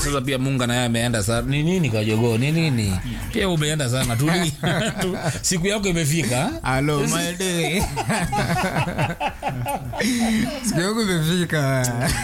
sasa pia munga naye ameenda sana ni nini kajogo ni nini pia umeenda sana tuli tu, siku yako imefika Hello, my day. Siku yangu imefika.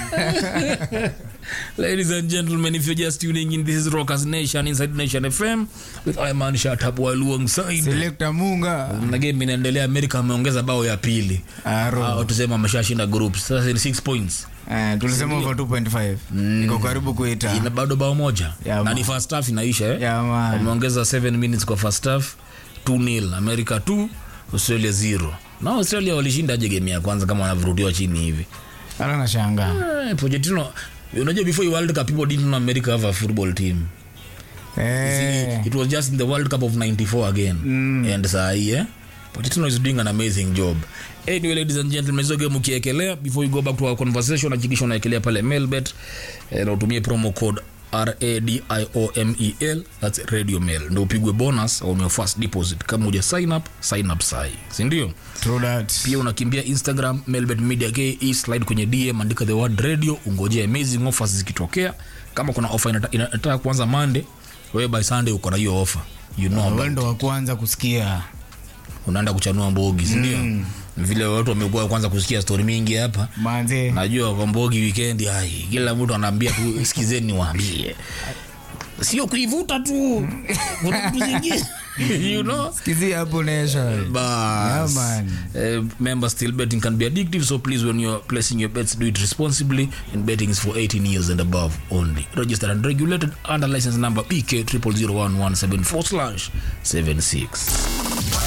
Ladies and gentlemen, if you're just tuning in, this is Rockers Nation inside Nation FM with Iman Shatabwa alongside. Selector Munga. Na game inaendelea, Amerika ameongeza bao ya pili. Aro. Au tuseme ameshashinda group. Sasa ni 6 points. Eh, tulisema over 2.5 iko karibu kuita Ina bado bao moja. Yeah, na man. ni first half inaisha eh. Yeah, man. Wameongeza 7 minutes kwa first half. 2-0 America 2, Australia 0. Na Australia walishinda aje game ya kwanza kama wanavurutiwa chini hivi. hata nashangaa Eh, Pochettino unajua before the World Cup people didn't know America have a football team. Eh, it was just in the world cup of 94 again and saa hii eh? Pochettino is doing an amazing job anyway ladies and gentlemen hizo game ukiekelea before you go back to our conversation hakikisha unaekelea pale mailbet eh, na utumie promo code radiomel that's radio mail ndo upigwe bonus on your first deposit kama uja sign up sign up sai sindio true that. pia unakimbia instagram melbet media ke slide kwenye dm andika the word radio ungojea amazing offers zikitokea kama kuna offer inata- inataka kuanza monday wewe by sunday uko na hiyo offer you know about Wewe ndo wa kwanza kusikia unaenda kuchanua mbogi sindio mm. vile watu wamekuwa kwanza kusikia stori mingi hapa manze najua kwa mbogi weekend ai kila mtu anaambia tu sikizeni niwaambie sio kuivuta tu kuna vitu zingine you know kizi hapo nesha Bas. Yeah, man. Uh, remember, still betting can be addictive, so please, when you're placing your bets, do it responsibly. And betting is for 18 years and above only. Registered and regulated under license number BK 000117 slash 76.